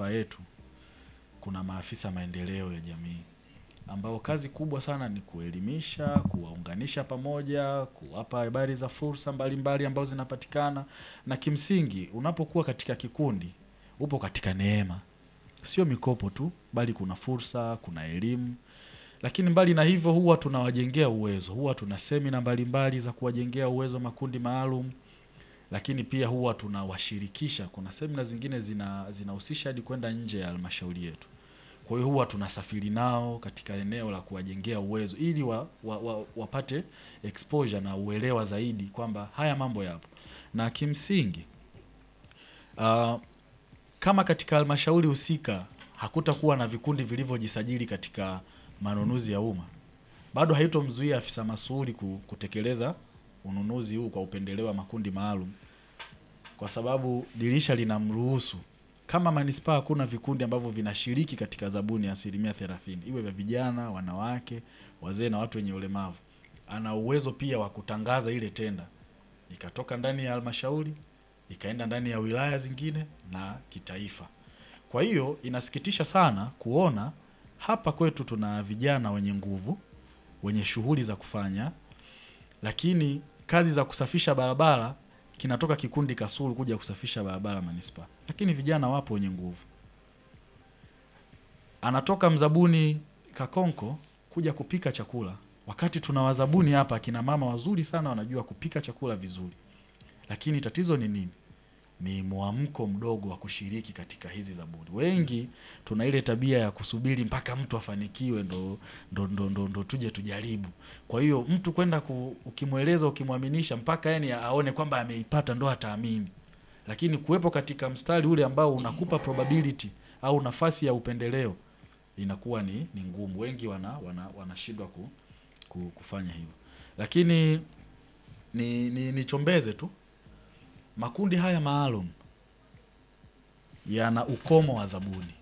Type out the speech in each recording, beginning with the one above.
manispaa yetu kuna maafisa maendeleo ya jamii ambao kazi kubwa sana ni kuelimisha, kuwaunganisha pamoja, kuwapa habari za fursa mbalimbali ambazo zinapatikana, na kimsingi unapokuwa katika kikundi upo katika neema, sio mikopo tu, bali kuna fursa, kuna elimu. Lakini mbali na hivyo, huwa tunawajengea uwezo, huwa tuna semina mbalimbali za kuwajengea uwezo makundi maalum lakini pia huwa tunawashirikisha. Kuna semina zingine zina zinahusisha hadi kwenda nje ya halmashauri yetu. Kwa hiyo huwa tunasafiri nao katika eneo la kuwajengea uwezo ili wa, wa, wa, wapate exposure na uelewa zaidi kwamba haya mambo yapo, na kimsingi uh, kama katika halmashauri husika hakutakuwa na vikundi vilivyojisajili katika manunuzi ya umma, bado haitomzuia afisa masuhuri ku- kutekeleza ununuzi huu kwa upendeleo wa makundi maalum, kwa sababu dirisha linamruhusu. Kama manispaa hakuna vikundi ambavyo vinashiriki katika zabuni ya asilimia thelathini, iwe vya vijana, wanawake, wazee na watu wenye ulemavu, ana uwezo pia wa kutangaza ile tenda ikatoka ndani ya halmashauri ikaenda ndani ya wilaya zingine na kitaifa. Kwa hiyo inasikitisha sana kuona hapa kwetu tuna vijana wenye nguvu, wenye shughuli za kufanya, lakini kazi za kusafisha barabara kinatoka kikundi Kasulu kuja kusafisha barabara manispaa, lakini vijana wapo wenye nguvu. Anatoka mzabuni Kakonko kuja kupika chakula, wakati tuna wazabuni hapa akina mama wazuri sana wanajua kupika chakula vizuri, lakini tatizo ni nini? Ni mwamko mdogo wa kushiriki katika hizi zabuni. Wengi tuna ile tabia ya kusubiri mpaka mtu afanikiwe ndo, ndo, ndo, ndo, ndo tuje tujaribu. Kwa hiyo mtu kwenda ku, ukimweleza ukimwaminisha mpaka yani aone kwamba ameipata ndo ataamini, lakini kuwepo katika mstari ule ambao unakupa probability au nafasi ya upendeleo inakuwa ni, ni ngumu. Wengi wana wana wanashindwa ku, ku, kufanya hivyo, lakini ni, ni, nichombeze tu makundi haya maalum yana ukomo wa zabuni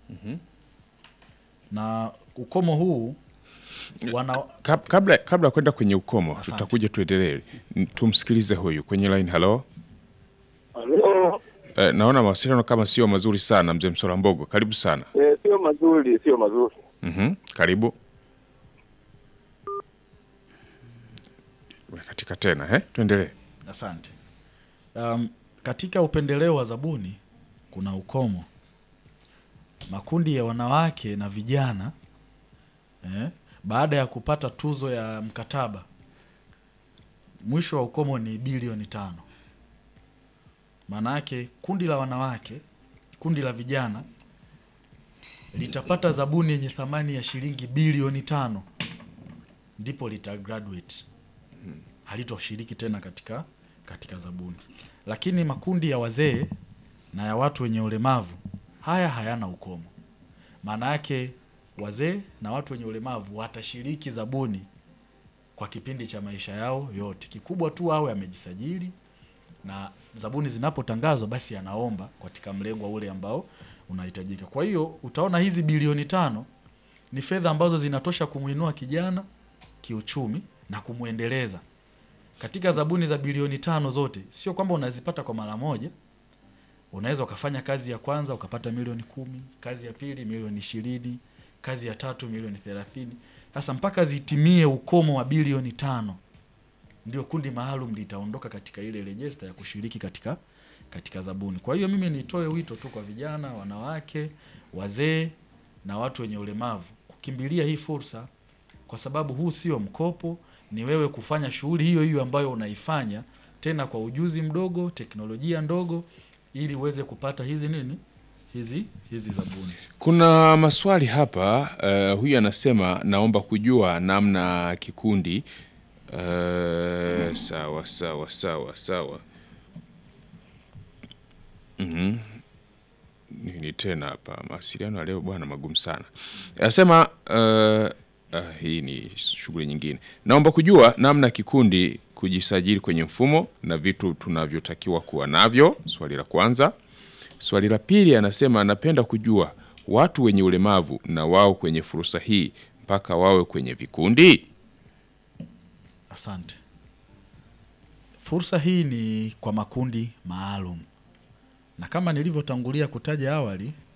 na ukomo huu wana Kab- kabla kabla ya kwenda kwenye ukomo Asante. tutakuja tuendelee N- tumsikilize huyu kwenye line halo Halo. eh, naona mawasiliano kama sio mazuri sana mzee msora mbogo karibu sana Eh, sio mazuri, sio mazuri. mm karibu katika tena eh? tuendelee Asante. Um, katika upendeleo wa zabuni kuna ukomo. Makundi ya wanawake na vijana eh, baada ya kupata tuzo ya mkataba, mwisho wa ukomo ni bilioni tano. Maana yake kundi la wanawake, kundi la vijana litapata zabuni yenye thamani ya shilingi bilioni tano, ndipo lita graduate halitoshiriki tena katika katika zabuni. Lakini makundi ya wazee na ya watu wenye ulemavu haya hayana ukomo. Maana yake wazee na watu wenye ulemavu watashiriki zabuni kwa kipindi cha maisha yao yote. Kikubwa tu awe amejisajili na zabuni zinapotangazwa basi anaomba katika mlengwa ule ambao unahitajika. Kwa hiyo utaona hizi bilioni tano ni fedha ambazo zinatosha kumwinua kijana kiuchumi na kumwendeleza katika zabuni za bilioni tano zote, sio kwamba unazipata kwa mara moja. Unaweza ukafanya kazi ya kwanza ukapata milioni kumi, kazi ya pili milioni ishirini, kazi ya tatu milioni thelathini. Sasa mpaka zitimie ukomo wa bilioni tano ndio kundi maalum litaondoka katika ile rejista ya kushiriki katika katika zabuni. Kwa hiyo mimi nitoe wito tu kwa vijana, wanawake, wazee na watu wenye ulemavu kukimbilia hii fursa, kwa sababu huu sio mkopo, ni wewe kufanya shughuli hiyo hiyo ambayo unaifanya tena kwa ujuzi mdogo, teknolojia ndogo, ili uweze kupata hizi nini hizi hizi zabuni. kuna maswali hapa uh, huyu anasema naomba kujua namna kikundi uh, sawa sawa sawa sawa Mhm. nini tena hapa mawasiliano ya leo bwana magumu sana anasema uh, uh, hii ni shughuli nyingine naomba kujua namna kikundi kujisajili kwenye mfumo na vitu tunavyotakiwa kuwa navyo swali la kwanza swali la pili anasema anapenda kujua watu wenye ulemavu na wao kwenye fursa hii mpaka wawe kwenye vikundi Asante. Fursa hii ni kwa makundi maalum, na kama nilivyotangulia kutaja awali,